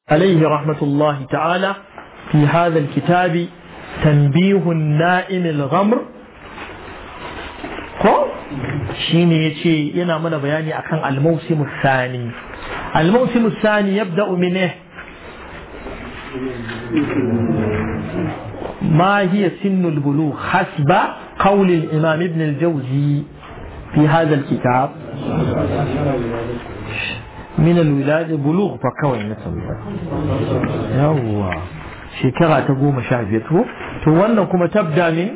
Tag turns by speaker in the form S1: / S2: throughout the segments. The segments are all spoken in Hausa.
S1: عليه رحمة الله تعالى في هذا الكتاب تنبيه النائم الغمر ko shine yace yana mana bayani akan al-mawsim ath-thani al-mawsim ath-thani yabda'u min eh ما هي سن البلوغ حسب قول الإمام ابن الجوزي في هذا الكتاب من الولادة بلوغ فكوي نسمى يوا شكرا تقوم شعبيته تولى كما تبدأ من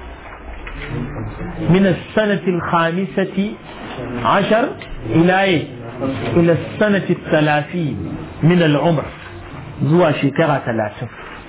S1: من السنة الخامسة عشر إلى إيه؟ إلى السنة الثلاثين من العمر زوا شكرا ثلاثة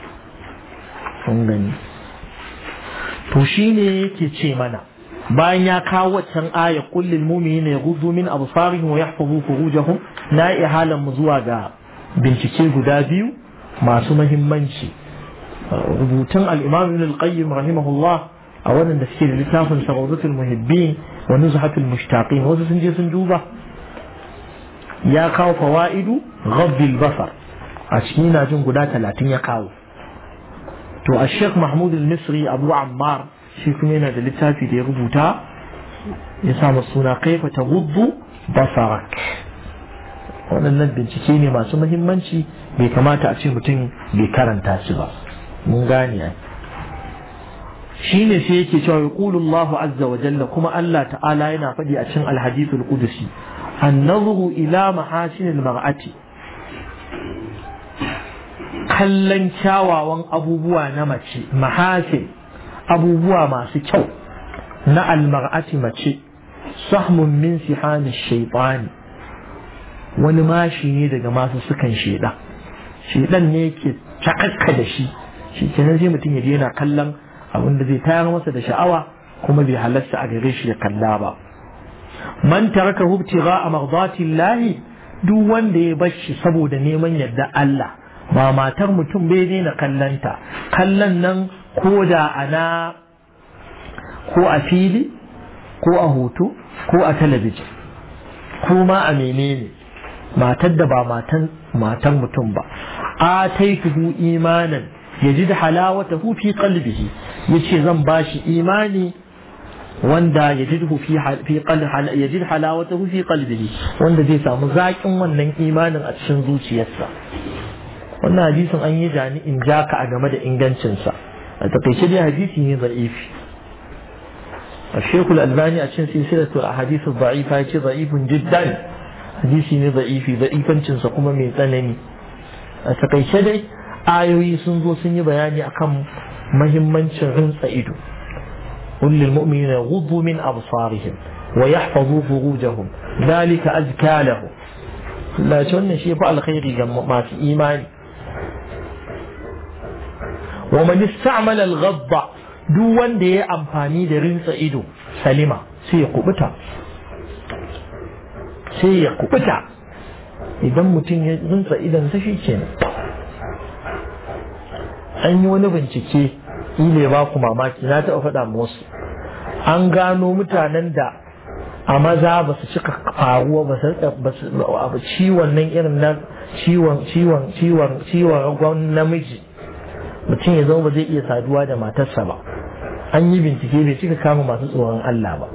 S1: gani to shi ne yake ce mana bayan ya kawo waccan aya kullil mu'minina yaghuddu min absarihim wa yahfazu furujahum na iya halin mu zuwa ga bincike guda biyu masu mahimmanci rubutun al-imam ibn al-qayyim rahimahullah a wannan da suke da littafin sarawzatul muhibbin wa nuzhatul mushtaqin wasu sun je sun duba ya kawo fawaidu ghabbil basar a cikin na jin guda talatin ya kawo to a sheikh mahmud al-misri abu ammar shi kuma yana da littafi da ya rubuta ya samu suna kaifa ta gudu basarak waɗannan bincike ne masu muhimmanci bai kamata a ce mutum bai karanta su ba mun gane ai shi ne sai yake cewa yaqulu Allahu azza wa jalla kuma Allah ta'ala yana faɗi a cikin al-hadith al-qudusi an-nazru ila mahasin al-mar'ati kallon kyawawan abubuwa na mace mahasin abubuwa masu kyau na almar'ati mace sahmun min sihani shaitani wani mashi ne daga masu sukan sheda shedan ne yake takakka da shi shi kenan sai mutum ya je yana kallon abin da zai tayar masa da sha'awa kuma bai halarta a gare shi ya kalla ba man taraka hubtiga a mardatillahi duk wanda ya bar shi saboda neman yadda Allah ba matar mutum bai daina kallanta kallon nan ko da ana ko a fili ko a hoto ko a talabijin ko ma a menene matar da ba matan matan mutum ba a taituhu imanan yajid halawatahu fi qalbihi yace zan bashi imani wanda yajidhu fi fi qalbi yajid halawatahu fi qalbihi wanda zai samu zaƙin wannan imanin a cikin zuciyarsa wannan hadisin an yi jani in jaka a game da ingancinsa a takaice dai hadisi ne za'ifi الشيخ الألباني أشن سلسلة الأحاديث الضعيفة يتي ضعيف جدا حديثي ضعيف ضعيفا تنسقم من ثنني أتقيش دي آيوي سنزو سني بياني أكم مهما شغن سئدو قل للمؤمنين يغضوا من أبصارهم ويحفظوا فروجهم ذلك أزكى لهم لا تقولنا شيء فعل خير ما في إيمان ومن استعمل الغض duk wanda ya amfani da rinsa ido salima sai ya kubuta sai ya kubuta idan mutum ya rinsa idon sa shi kenan an yi wani bincike ile ba ku mamaki na taɓa faɗa musu an gano mutanen da a maza ba su cika faruwa ba su ciwon nan irin na ciwon ciwon ciwon ciwon ragon namiji mutum ya zama ba zai iya saduwa da matarsa ba an yi bincike bai cika kama masu tsoron Allah ba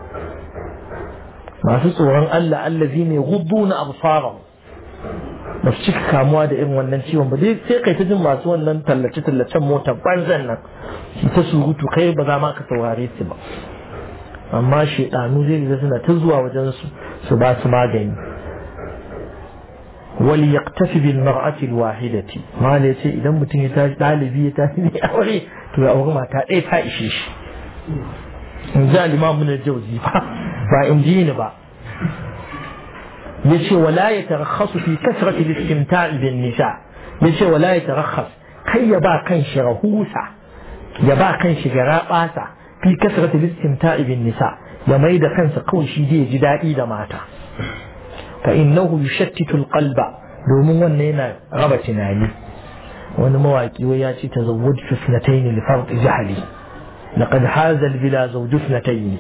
S1: masu tsoron Allah allazi ne gudu na absara ba su cika kamuwa da irin wannan ciwon ba sai kai ta jin masu wannan tallace tallacen mota banzan nan shi ta surutu kai ba za ma ka saurare su ba amma shaidanu zai ga suna ta zuwa wajen su su ba su magani wali yaktafi bil mar'ati al wahidati ma ne ce idan mutum ya tashi dalibi ya tashi ne aure to ya auri mata ɗaya ta ishe shi in ji al-imam ibn jawzi ba ba in ji ni ba yace wala ya tarakhasu fi kasrati al-istimta' bin nisa yace wala ya tarakhas kai ya ba kan shi rahusa ya ba kan shi garabasa fi kasrati al-istimta' bin nisa ya mai da kansa kawai shi zai ji daɗi da mata fa innahu yushattitu al-qalba domin wannan yana raba tunani wani mawaki wai ya ce tazawwaj fitnatayn li fard jahli laqad haza al-bila zawj fitnatayn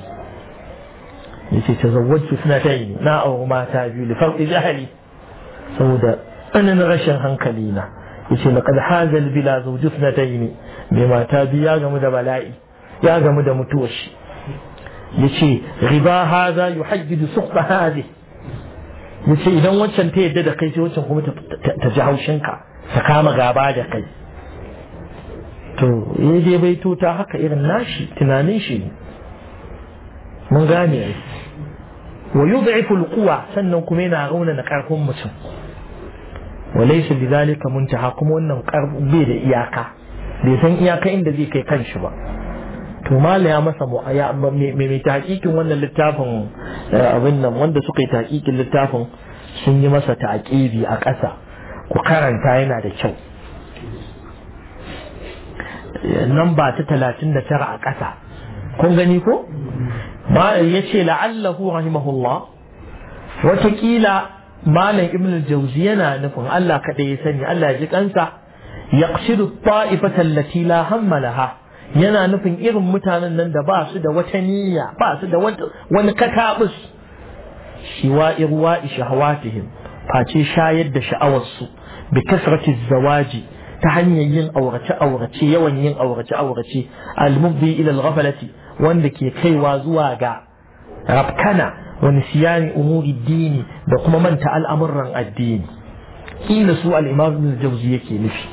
S1: yace tazawwaj fitnatayn na auri mata biyu li fard jahli saboda tsananin rashin hankali na yace laqad hazal bila zawju ne mai mata biyu ya gamu da bala'i ya gamu da mutuwar shi yace riba haza yuhajjidu suqba hadi yace idan wancan ta yadda da kai sai wancan kuma ta ji haushinka ta kama gaba da kai to ya je bai ta haka irin nashi tunanin shi mun gane ai wa yud'ifu alquwa sannan kuma yana rauna na karfin mutum wa laysa bidhalika muntaha kuma wannan karfin bai da iyaka bai san iyaka inda zai kai kanshi ba to mala ya masa mai tahqiqin wannan littafin abin nan wanda suka yi tahqiqin littafin sun yi masa taqibi a ƙasa ku karanta yana da kyau nan ba ta talatin da tara a ƙasa kun gani ko ya ce la'allahu rahimahullah watakila malam ibn al-jawzi yana nufin Allah kaɗai ya sani Allah ya ji kansa yaqsidu ta'ifatan lati la hamma laha yana nufin irin mutanen nan da ba su da wata niyya ba su da wani katabus shiwa irwa shahawatihim face shayar da sha'awarsu bi kasrati zawaji ta hanyar yin aurace aurace yawan yin aurace aurace al-mubdi ila al-ghaflati wanda ke kaiwa zuwa ga rafkana wa nisyani umuri dini da kuma manta al'amuran addini kila su al-imam ibn jawzi yake nufi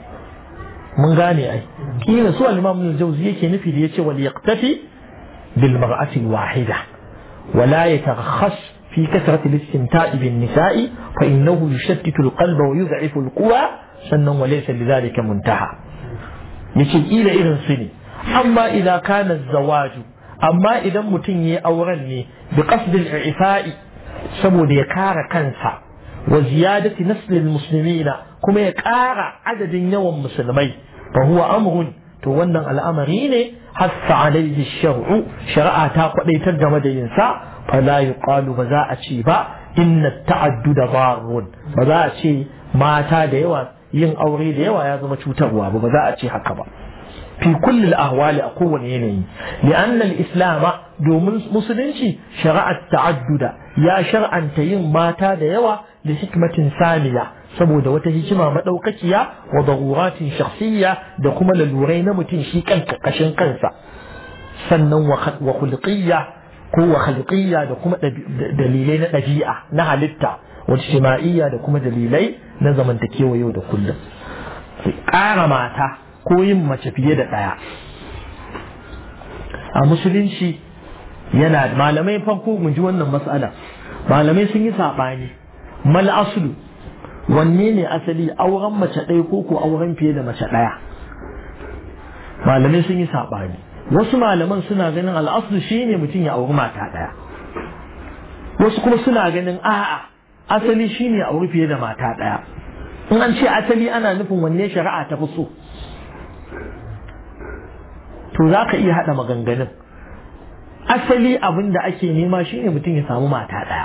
S1: mun gane ai kila su al-imam ibn jawzi yake nufi da yace wal yaqtafi bil mar'ati al-wahida ولا يترخص في كثرة الاستمتاع بالنساء فإنه يشتت القلب ويضعف القوى سنا وليس لذلك منتهى يشي إلى إذن سني أما إذا كان الزواج أما إذا متني أورني بقصد الإعفاء سبو يكار كنسا وزيادة نسل المسلمين كما يكار عدد يوم مسلمي فهو أمر تونن الأمرين حث عليه الشرع شرع تاقضي ترجمة ينسى فلا يقال بزاء با إن التعدد ضار بزاء ما تا ديوا yin aure da yawa ya zama cutarwa ba ba za a ce haka ba fi kulli ahwali a kowane yanayi li'anna al-islam domin musulunci shari'at ta'adduda ya shar'anta yin mata da yawa da hikmatin saniya saboda wata hikima madaukakiya wa daruratin shakhsiyya da kuma lalurai na mutum shi kanka kashin kansa sannan wa khulqiyya ko wa khalqiyya da kuma dalilai na ɗabi'a na halitta wa ijtima'iyya da kuma dalilai na zamantakewa yau da kullum ƙara mata ko yin mace fiye da ɗaya a musulunci yana malamai farko mun ji wannan matsala malamai sun yi saɓani mal aslu wanne ne asali auren mace ɗaya ko ko auren fiye da mace ɗaya malamai sun yi saɓani wasu malaman suna ganin al'aslu shine mutum ya auri mata ɗaya wasu kuma suna ganin a'a asali shine auri fiye da mata ɗaya in an ce asali ana nufin wanne shari'a ta fi so to za ka iya haɗa maganganun asali abin da ake nema shine mutum ya samu mata ɗaya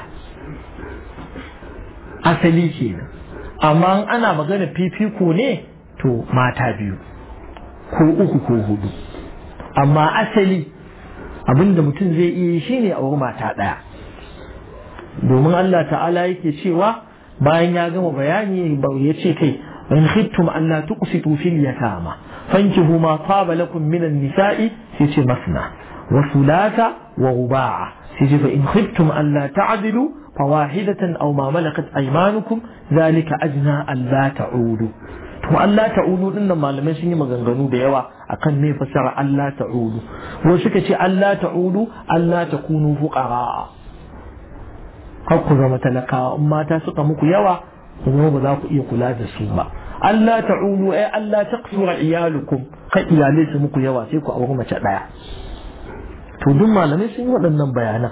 S1: asali kenan amma ana magana fifiko ne to mata biyu ko uku ko hudu amma asali abin da mutum zai iya shine a wuri mata ɗaya domin Allah ta'ala yake cewa bayan ya gama bayani ya ce kai in khiftum an la tuqsitu fil yatama fankihu ma taba lakum min an-nisa'i sai ce masna wa thulatha wa ruba'a sai ce fa in khiftum an la ta'dilu fawahidatan aw ma malakat aymanukum zalika ajna an la ta'udu to Allah ta'udu din nan malamai sun yi maganganu da yawa akan me fasara Allah ta'udu wasu suka ce Allah ta'udu Allah takunu fuqara kar ku zama talakawa in mata suka muku yawa kuma ba za ku iya kula da su ba Allah ta'ulu ai Allah taqsura iyalukum kai iyalai su muku yawa sai ku auri mace daya to duk malamai sun yi waɗannan bayanan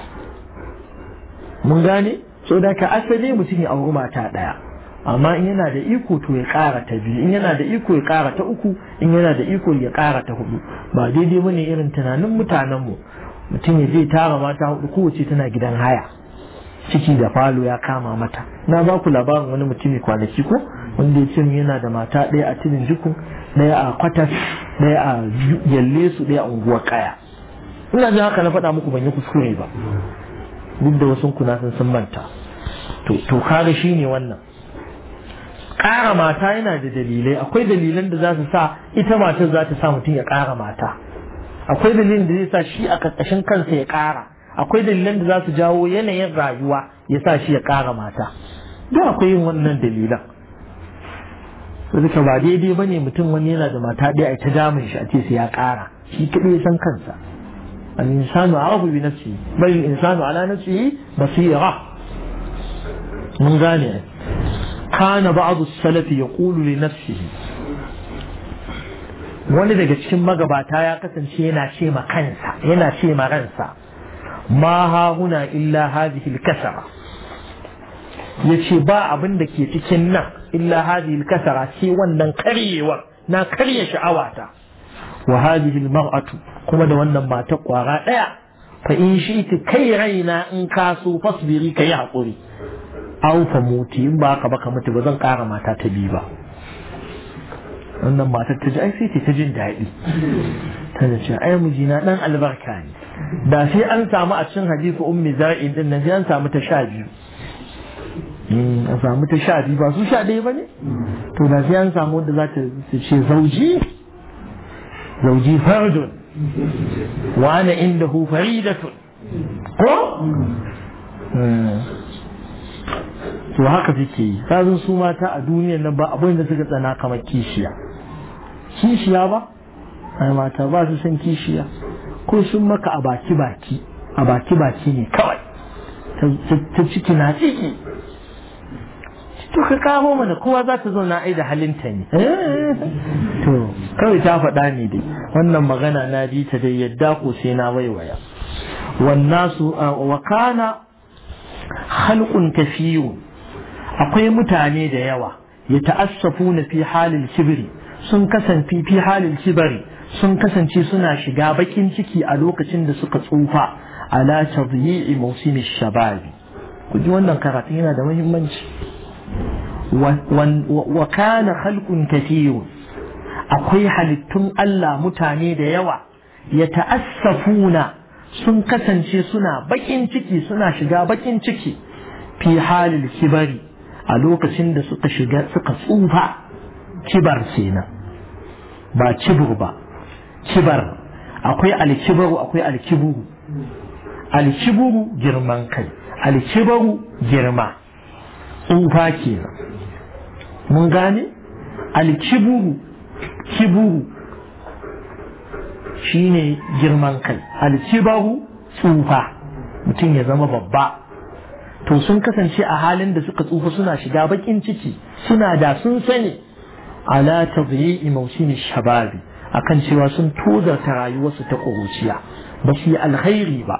S1: mun gane so da ka asali mutum ya auri mata daya amma in yana da iko to ya ƙara ta biyu in yana da iko ya ƙara ta uku in yana da iko ya ƙara ta hudu ba daidai bane irin tunanin mutanenmu mutum ya je tara mata hudu kowace tana gidan haya ciki da falo ya kama mata na ba ku labarin wani mutumi kwanaki ko wanda ya ce yana da mata ɗaya a tilin jikun ɗaya a kwatas ɗaya a yalle su ɗaya a unguwar kaya ina jin haka na faɗa muku ban yi kuskure ba duk da wasu kuna sun sun manta to kaga shi ne wannan ƙara mata yana da dalilai akwai dalilan da za su sa ita matar za ta sa mutum ya ƙara mata akwai dalilin da zai sa shi a ƙarƙashin kansa ya ƙara akwai dalilan da za su jawo yanayin rayuwa ya sa shi ya ƙara mata duk akwai yin wannan dalilan duka ba daidai ba ne mutum wani yana da mata ɗaya a ta damun shi a ce sai ya ƙara shi kaɗai ya san kansa الإنسان أعرف بنفسه بل الإنسان على نفسه بصيرة من غانع كان بعض السلف يقول لنفسه wani daga cikin magabata ya kasance yana ce ma kansa yana ce ma ransa ma ha huna illa hadhihi al-kasara yace ba abin da ke cikin nan illa hadhihi al-kasara ce wannan karyewar na karya sha'awata wa hadhihi al-mar'atu kuma da wannan mata kwara daya fa in shi'ti kai raina in ka so fasbiri kai hakuri aw fa muti in ba ka baka mutu ba zan kara mata ta biyu ba wannan matar ta ji ai sai ta jin daɗi ta ce ai mijina dan albarka ne da sai an samu a cikin hadisi ummi zar'in din nan sai an samu ta sha biyu an samu ta sha biyu ba su sha ɗaya ba ne to da sai an samu wanda za ta ce zauji zauji fardun wa ana indahu faridatun ko to haka suke yi kazin su mata a duniyar nan ba abin da suka tsana kamar kishiya kishiya ba ai mata ba su san kishiya ko sun maka a baki baki a baki baki ne kawai ta ciki na ciki to ka kawo mana kowa za ta zauna ai da halinta ne to kawai ta faɗa ne dai wannan magana na ji ta dai yadda ko sai na waiwaya wannasu wa kana halqun kafiyun akwai mutane da yawa ya ta'assafu na fi halin kibiri sun kasance fi halin kibari sun kasance suna shiga bakin ciki a lokacin da suka tsufa ala tadyi'i mawsimi shababi ku ji wannan karatu yana da muhimmanci wa kana khalqun kathirun akwai halittun Allah mutane da yawa ya ta'assafuna sun kasance suna bakin ciki suna shiga bakin ciki fi halin kibari a lokacin da suka shiga suka tsufa kibar kenan ba cibur ba kibar akwai alkibaru akwai alkiburu alkiburu girman kai alkibaru girma tsufa kenan mun gane alkiburu kiburu shine girman kai alkibaru tsufa mutum ya zama babba to sun kasance a halin da suka tsufa suna shiga bakin ciki suna da sun sani ala tadyi'i mawsimi shababi akan cewa sun tozarta rayuwarsu ta ƙuruciya ba su yi alkhairi ba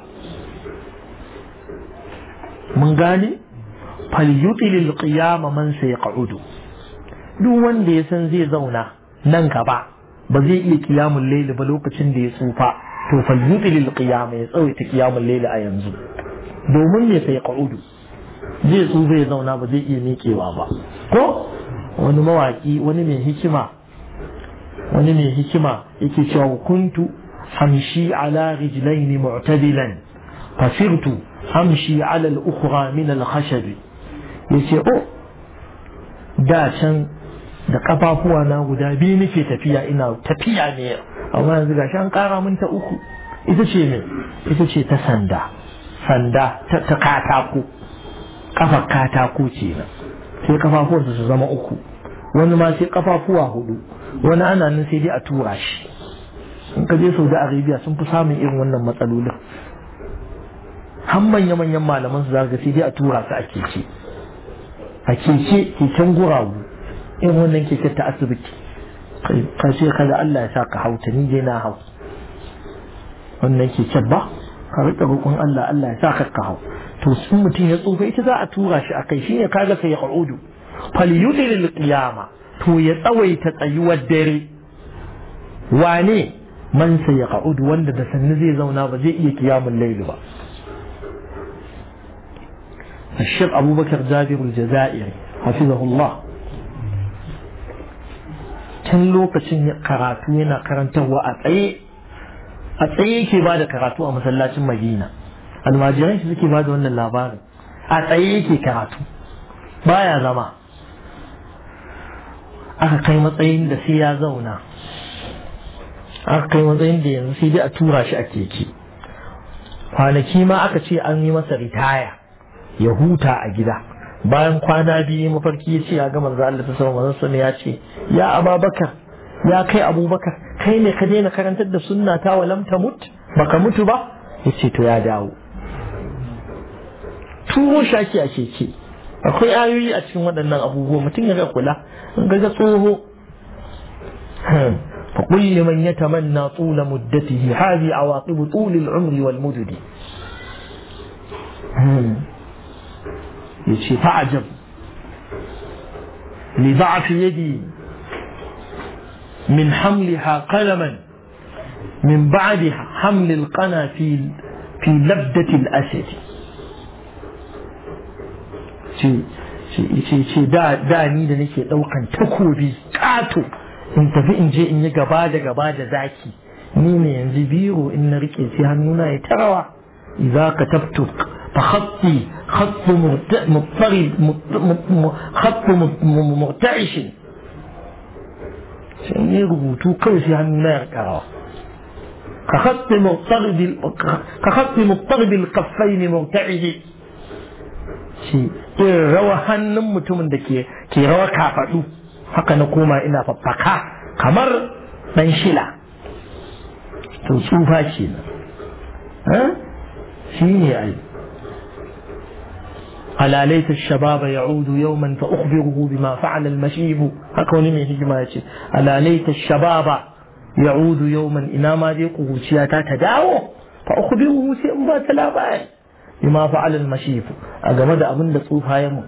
S1: mun gane falyutilil qiyama man sayqa'udu duk wanda ya san zai zauna nan gaba ba zai iya kiyamun laili ba lokacin da ya tsufa to falyutilil qiyama ya tsawaita kiyamun laili a yanzu domin me sayqa'udu zai tsufa ya zauna ba zai iya miƙewa ba ko wani mawaki wani mai hikima wani mai hikima yake cewa kuntu hamshi ala rijlaini mu'tadilan fasirtu hamshi ala al-ukhra min al-khashab yace oh da can da kafafuwa na guda biyu nake tafiya ina tafiya ne amma yanzu gashi an kara min ta uku ita ce me ita ce ta sanda sanda ta katako kafar katako ce nan sai kafafuwansa su zama uku wani ma sai kafafuwa hudu wani ana nan sai dai a tura shi in ka je saudi arabia sun fi samun irin wannan matsalolin har manya-manyan malaman su zaka sai dai a tura su a keke a keke keken guragu irin wannan keken ta asibiti ka ce kada Allah ya sa ka hauta ni dai na hau wannan keken ba ka rika roƙon Allah Allah ya sa ka ka hau to sun mutum ya tsufa ita za a tura shi a kai shine kaga sai ya ƙa'udu falyudil qiyama to ya tsawaita tsayuwar dare wane man sai ya ƙa'udu wanda da sannu zai zauna ba zai iya kiyamun laili ba الشيخ أبو بكر جابر الجزائري حفظه الله tun lokacin karatu yana karantarwa a tsaye a tsaye yake ba da karatu a masallacin madina almajiran shi suke ba da wannan labarin a tsaye yake karatu baya zama aka kai matsayin da sai ya zauna aka kai matsayin da yanzu sai dai a tura shi a keke kwanaki ma aka ce an yi masa ritaya ya huta a gida bayan kwana biyu mafarki ya ce ya ga manzo Allah ta sama manzo ya ce ya ababakar ya kai abubakar kai ne ka daina karantar da sunna ta wa lam tamut baka mutu ba yace to ya dawo turo shaki a keke akwai ayoyi a cikin waɗannan abubuwa mutum ya ga kula in ga ga tsoho فقل لمن يتمنى طول مدته هذه عواقب طول العمر والمدد يشي فعجب لضعف يدي من حملها قلما من بعد حمل القنا في في لبدة الأسد ce da da ni da nake daukan takobi kato in tafi in je in yi gaba da gaba da zaki ni ne yanzu biro in na rike sai hannuna ya tarawa idza katabtu fa khatti khatt muttari khatt murta'ish sai ne rubutu kawai sai hannuna ya karawa ka khatti muttari ka khatti muttari bil kaffain murta'ish shi irin rawa hannun mutumin da ke ke rawa kafaɗu haka na koma ina faffaka kamar ɗan shila to tsufa ce nan shi ne ai ألا ليت الشباب يعود يوما فأخبره بما فعل المشيب هكذا من هجمة ألا ليت الشباب يعود يوما إنما دي قوتياتا تداو فأخبره سيئن تلابان بما فعل المشيب أجمد أبن لصوفها يمو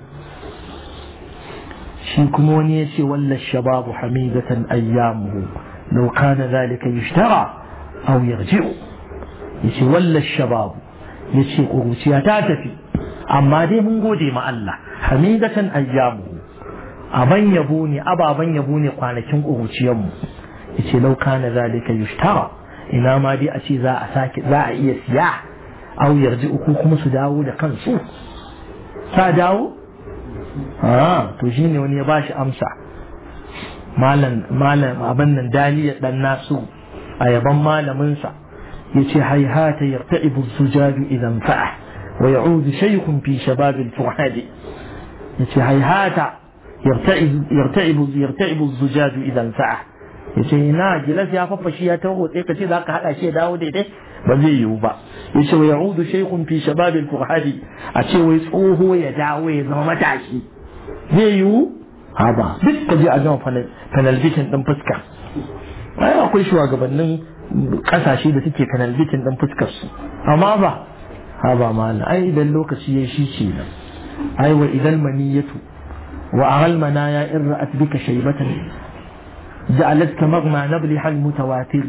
S1: shi kuma wani ya ce walla shababu hamidatan ayyamuhu law kana zalika yushtara aw yarji'u yace walla shababu yace kuruciya ta tafi amma dai mun gode ma Allah hamidatan ayyamuhu aban yabo ne ababan yabo ne kwanakin kuruciyar mu yace law kana zalika yushtara ina ma dai a ce za a sake za a iya siya aw yarji'u ko kuma su dawo da kansu ta dawo to shi ne wani ya ba shi amsa malam abin nan daliya dan nasu a yaban malaminsa ya ce haihata yarta'ibu sujadu idan fa'a wa ya'udu shaykhun fi shababil fuhadi ya ce haihata yarta'ibu yarta'ibu sujadu idan fa'a ya ce ina gilas ya fafashi ya taho sai ka ce za ka haɗa shi ya dawo daidai ba zai yiwu ba ya ce wa ya'udu shaykhun fi shababil fuhadi a ce wai tsoho ya dawo ya zama matashi zai yiwu ha ba duk ka je a gama penalbitin din fuska ai akwai shugabannin kasashe da suke penalbitin din fuskar su amma ba ha ba mana ai idan lokaci ya shi ce nan ai wa idan maniyatu wa aghal manaya in ra'at bika shaybatan ja'alatka maghma nabli hal mutawatir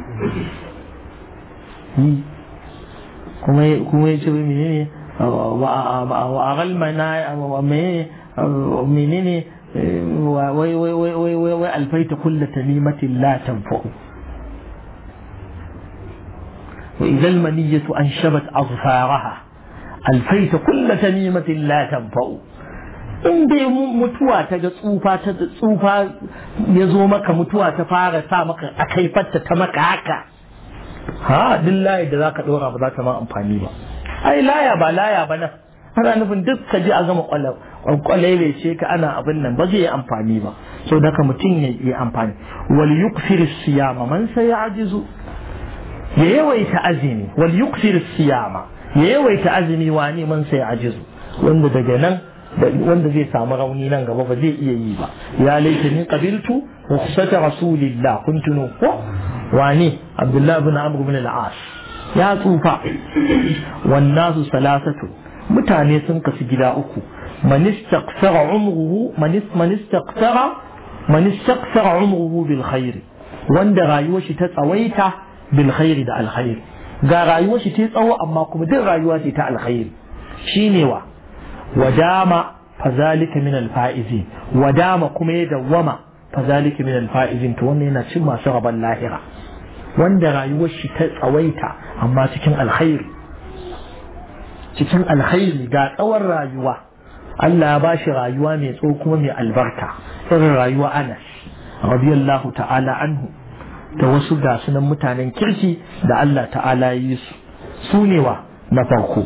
S1: kuma kuma yace menene wa aghal manaya wa menene menene wai wai wai wai wai wai alfaita kulla tamimatin la tanfa'u wa idan maniyatu an shabat azfaraha alfaita kulla tamimatin la tanfa'u in dai mutuwa ta ga tsufa ta tsufa ya zo maka mutuwa ta fara sa maka a kaifarta ta maka haka ha duk layi da zaka dora ba za ta ma amfani ba ai laya ba laya ba nan ana nufin duk ka ji a gama kwalai ce ka ana abin nan ba zai yi amfani ba so daga mutum ya yi amfani wal yukfir siyama man sai ya ajizu ya yawaita azumi wal yukfir siyama ya yawaita azumi wani man sai ya ajizu wanda daga nan wanda zai samu rauni nan gaba ba zai iya yi ba ya laita ni qabiltu rukhsata rasulillah kuntu ko wani abdullahi ibn amr ibn al-as ya tsufa wan nasu salasatu mutane sun kasu gida uku man istaqsara umruhu man istaqsara man istaqsara umruhu bil khair wanda rayuwar shi ta tsawaita bil khair da alkhair ga rayuwar shi ta tsawo amma kuma duk rayuwa ce ta alkhair shine wa wadama fazalika min alfaizin wadama kuma ya dawwama fazalika min alfaizin to wannan yana cin masu rabon lahira wanda rayuwar shi ta tsawaita amma cikin alkhairi cikin alkhairi ga tsawon rayuwa Allah ya bashi rayuwa mai tsawo kuma mai albarka irin rayuwa Anas radiyallahu ta'ala anhu da wasu ga sunan mutanen kirki da Allah ta'ala yi su su ne wa na farko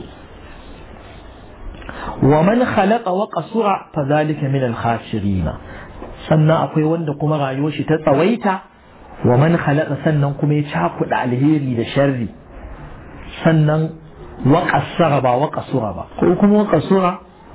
S1: wa man khalaqa wa qasura fa zalika min al khasirin sannan akwai wanda kuma rayuwar shi ta tsawaita wa man khalaqa sannan kuma ya cakuɗa alheri da sharri sannan wa qasara ba wa qasura ba ko kuma wa qasura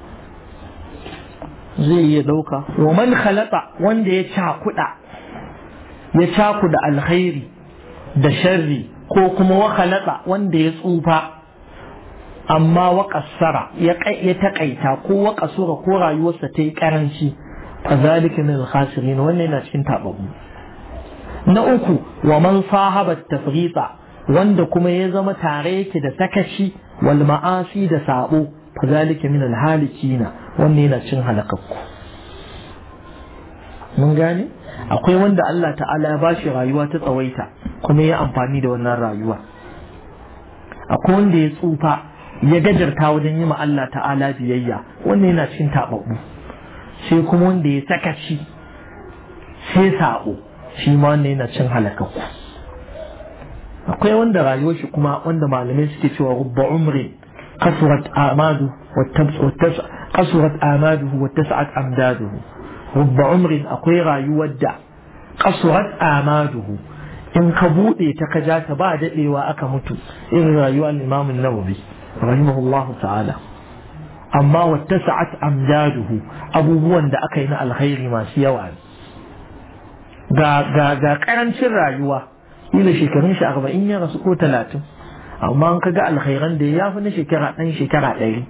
S1: zai iya ɗauka wa man khalaqa wanda ya cakuɗa ya cakuɗa alkhairi da sharri ko kuma wa khalaqa wanda ya tsufa amma wa qassara ya ya takaita ko wa qasura ko rayuwarsa ta yi karanci fa zalika min al-khasirin wannan yana cikin tababu na uku wa man sahaba tafrita wanda kuma ya zama tare yake da sakaci wal ma'asi da sabo fa zalika min al-halikina wannan yana cin halakakku mun gane akwai wanda Allah ta'ala ya bashi rayuwa ta tsawaita kuma ya amfani da wannan rayuwa akwai wanda ya tsufa ya gajarta wajen yi ma Allah ta'ala biyayya wannan yana cin taɓaɓɓu sai kuma wanda ya sakaci sai saɓo shi ma wannan yana cin halakakku akwai wanda rayuwar shi kuma wanda malamai suke cewa rubba umri kasurat amadu kasurat amaduhu wa tas'at amdaduhu rubba umrin akwai rayuwar da kasurat amaduhu in ka buɗe ta ka ja ta ba daɗewa aka mutu irin rayuwar imamun nawawi rahimahullahu ta'ala amma wata sa'at amjaduhu abubuwan da aka yi na alkhairi masu yawa ga ga ga karancin rayuwa ila shekarun shi arba'in ya rasu ko talatin amma an kaga alkhairan da ya fi na shekara ɗan shekara ɗari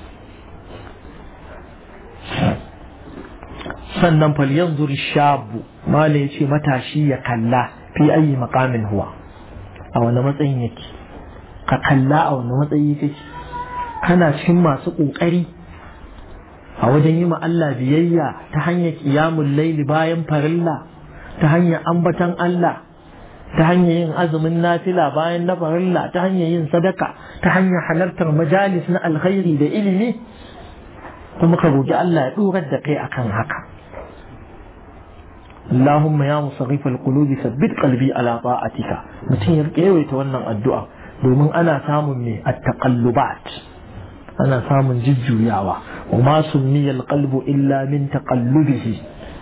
S1: sannan falyan zuri shabu mala ya ce matashi ya kalla fi ayi makamin huwa a wani matsayin yake ka kalla a wani matsayi kake kana cikin masu ƙoƙari a wajen yi Allah biyayya ta hanyar ƙiyamun laili bayan farilla ta hanyar ambatan Allah ta hanyar yin azumin nafila bayan na farilla ta hanyar yin sadaka ta hanyar halartar majalis na alkhairi da ilimi kuma ka roƙi Allah ya ɗorar da kai akan haka اللهم يا مصرف القلوب ثبت قلبي على طاعتك mutum ya yawaita wannan addu'a domin ana samun me at-taqallubat ana samun jujjuyawa wa ma summiya al-qalbu illa min taqallubihi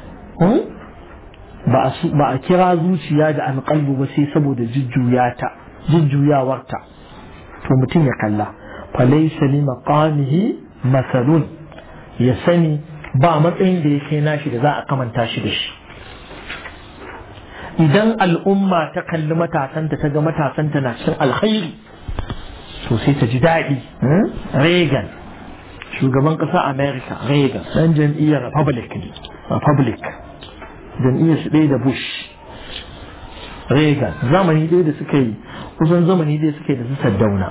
S1: ba a kira zuciya da alƙalbu ba sai saboda jujjuyata jujjuyawarta to mutum ya kalla falaysa li maqamihi masalun ya sani ba matsayin da ya kai nashi da za a kamanta shi da shi idan al'umma ta kalli matasanta ta ga matasanta na cin alkhairi to sai ta ji daɗi Reagan shugaban ƙasa America Reagan ɗan jam'iyyar Republic Republic jam'iyyar su ɗaya da Bush Reagan zamani ɗaya da suka yi kusan zamani ɗaya suka yi da su Saddauna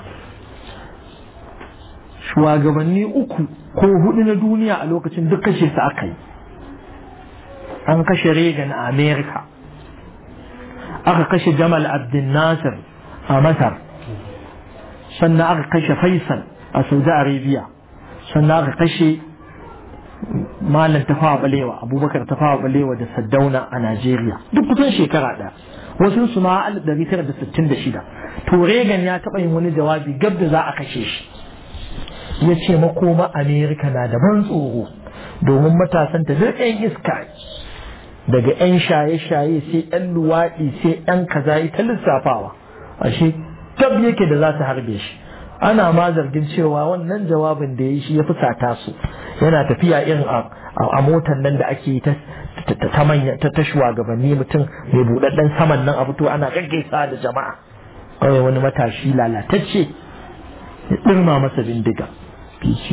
S1: shugabanni uku ko hudu na duniya a lokacin duk kashe su aka yi an kashe Reagan a America aka kashe Jamal Abdel Nasser a Masar sannan aka kashe Faisal a Saudi Arabia sannan aka kashe Malam Tafawa Balewa Abubakar Tafawa Balewa da Saddauna a Najeriya duk kusan shekara ɗaya wasu su ma 1966 to Reagan ya taɓa yin wani jawabi gab da za a kashe shi ya ce makoma Amerika na da ban tsoro domin matasanta duk 'yan iska daga 'yan shaye-shaye sai 'yan luwaɗi sai 'yan kaza ta lissafawa ashe tab yake da za su harbe shi ana ma zargin cewa wannan jawabin da ya yi shi ya fusata su yana tafiya irin a motar nan da ake ta ta manya ta ta shugabanni mutum mai buɗaɗɗen saman nan a fito ana gaggaisa da jama'a kawai wani matashi lalatacce ya ɗirma masa bindiga fice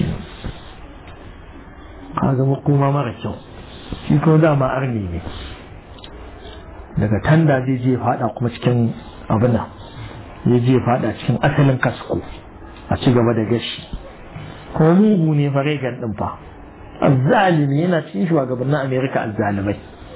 S1: ka zama kuma mara kyau shi kuma dama arni ne daga tanda zai je fada kuma cikin abin zai je fada cikin asalin kasko a ci gaba da gashi kuma mugu ne fa regan din fa azzalimi yana cikin shugabannin amerika azzalimai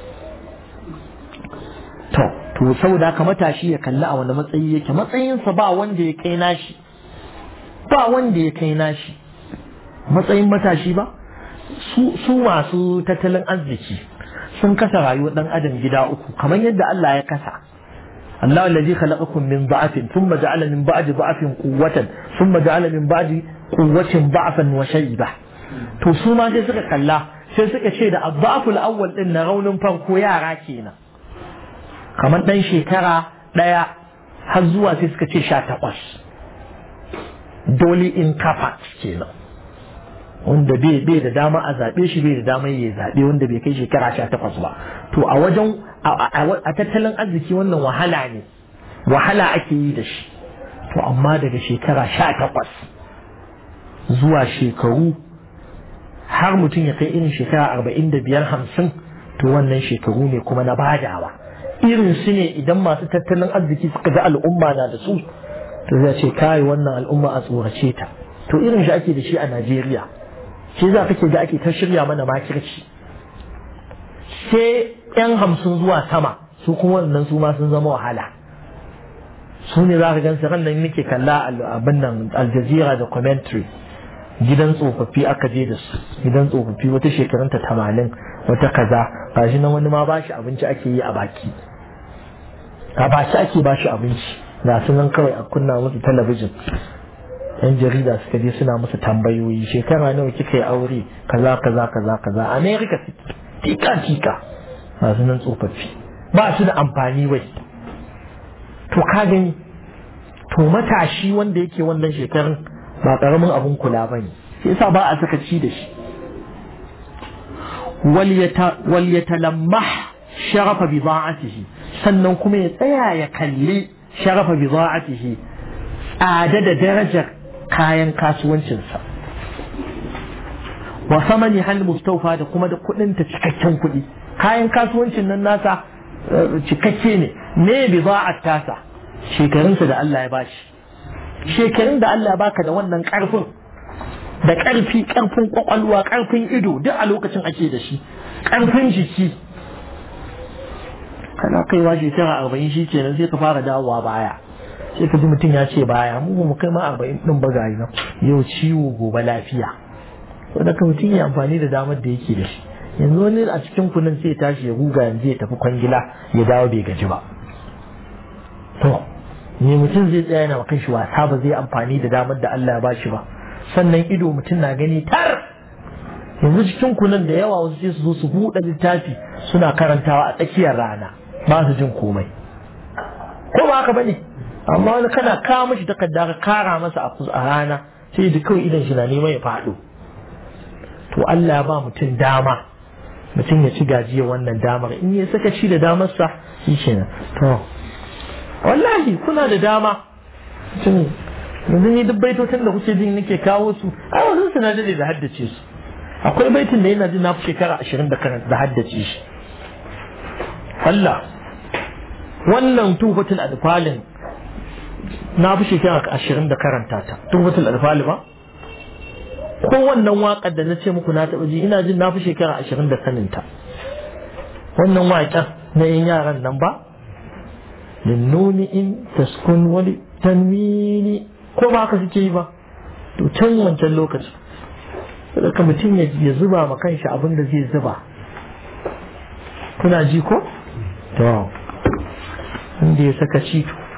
S1: to to saboda haka matashi ya kalli a wani matsayi yake matsayinsa ba wanda ya kai nashi ba wanda ya kai nashi matsayin matashi ba su masu tattalin arziki sun kasa rayuwar dan adam gida uku kamar yadda Allah ya kasa الله الذي خلقكم من ضعف ثم جعل من بعد ضعف قوة ثم جعل من بعد قوة ضعفا وشيبة to su ma sai suka kalla sai suka ce da addaful awwal din na raunin farko yara kenan kamar dan shekara daya har zuwa sai suka ce sha takwas dole in kafa kenan wanda bai da dama a zaɓe shi bai da dama ya zaɓe wanda bai kai shekara sha takwas ba to a wajen a tattalin arziki wannan wahala ne wahala ake yi da shi to amma daga shekara sha takwas zuwa shekaru har mutum ya kai irin shekara arba'in da biyar hamsin to wannan shekaru ne kuma na badawa irin su ne idan masu tattalin arziki suka ga al'umma na da su to zai ce kai wannan al'umma a tsorace ta to irin shi ake da shi a najeriya shi za kake ga ake ta shirya mana makirci sai yan hamsin zuwa sama su kuma wannan su ma sun zama wahala su ne za ka gan ran nan nake kalla abin nan aljazira da commentary gidan tsofaffi aka je da su gidan tsofaffi wata shekarunta tamanin wata kaza gashi nan wani ma bashi abinci ake yi a baki a baki ake bashi abinci ga su nan kawai a kunna musu talabijin yan jarida suka je suna musu tambayoyi shekara nawa kika yi aure kaza kaza kaza kaza america tika tika masu nan tsofaffi ba su da amfani wai to ka gani to matashi wanda yake wannan shekarun ba karamin abun kula ba ne sai yasa ba a saka ci da shi wal yatalammah sharafa bida'atihi sannan kuma ya tsaya ya kalli sharafa bida'atihi tsada da darajar kayan kasuwancinsa wa samani hal mustaufa da kuma da kudin ta cikakken kudi kayan kasuwancin nan nasa cikakke ne me bida'at tasa shekarunsa da Allah ya bashi shekarun da Allah ya baka da wannan karfin da karfi karfin kwakwalwa karfin ido duk a lokacin ake da shi karfin jiki kana kaiwa shekara arba'in shi kenan sai ka fara dawowa baya sai ka ji mutum ya ce baya mu mu kai ma arba'in din ba ga nan yau ciwo gobe lafiya saboda ka mutum ya amfani da damar da yake da shi yanzu wani a cikin kunan sai ya tashi ya guga yanzu ya tafi kwangila ya dawo bai gaji ba to ne mutum zai tsaya yana kan shi wasa ba zai amfani da damar da Allah ya bashi ba sannan ido mutum na gani tar yanzu cikin kunan da yawa wasu sai su zo su buɗe littafi suna karantawa a tsakiyar rana ba su jin komai ko ba haka bane amma wani kana kawo mashi takarda ka kara masa a rana sai da kawai idan shi na neman ya faɗo to Allah ya ba mutum dama mutum ya ci gajiyar wannan damar in ya saka ci da damarsa shi kenan to wallahi kuna da dama mutum yanzu ni duk baitotin da kuke jin nake kawo su ai wasu suna dade da haddace su akwai baitin da yana jin na fi shekara ashirin da da haddace shi Allah wannan tufatul adfalin na fi shekara ashirin da karanta ta tufatul adfali ba ko wannan waƙar da na ce muku na taɓa ji ina jin na fi shekara ashirin da saninta wannan waƙar na yin yaran nan ba linnuni in taskun wani tanwini ko ba haka suke yi ba to can wancan lokacin saboda mutum ya zuba ma kanshi abin da zai zuba kuna ji ko to inda ya saka ci to